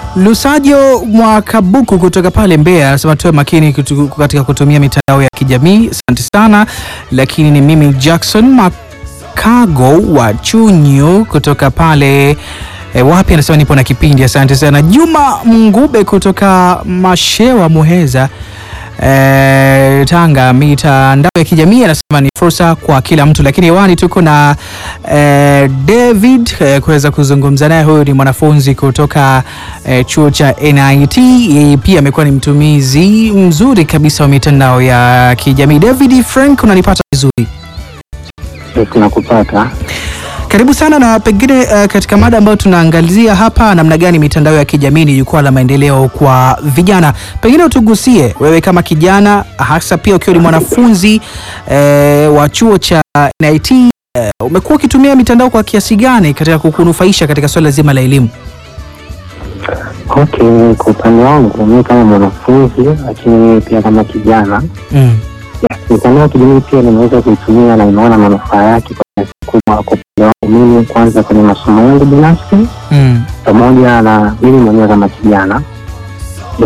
Lusajo Mwakabuku kutoka pale Mbeya anasema tuwe makini kutu- katika kutumia mitandao ya kijamii. Asante sana. Lakini ni mimi Jackson Makago wa Chunyu kutoka pale e, wapi, anasema nipo na kipindi. Asante sana. Juma Mngube kutoka Mashewa Muheza e, Tanga, mitandao ya kijamii anasema ni fursa kwa kila mtu, lakini hewani tuko na e, David e, kuweza kuzungumza naye. Huyu ni mwanafunzi kutoka e, chuo cha NIT. Yeye pia amekuwa ni mtumizi mzuri kabisa wa mitandao ya kijamii. David Frank, unanipata vizuri? tunakupata. Karibu sana na pengine uh, katika mada ambayo tunaangazia hapa, namna gani mitandao ya kijamii ni jukwaa la maendeleo kwa vijana. Pengine utugusie wewe kama kijana, hasa pia ukiwa ni mwanafunzi eh, wa chuo cha NIT eh, umekuwa ukitumia mitandao kwa kiasi gani katika kukunufaisha katika swala zima la elimu? Okay, kwa upande wangu mimi kama mwanafunzi, lakini pia kama kijana, Mm. mitandao ya kijamii pia nimeweza kuitumia na nimeona manufaa yake kwa kiasi kubwa kwa upande wangu mimi, kwanza kwenye masomo yangu binafsi Mm. pamoja na mimi mwenyewe kama kijana.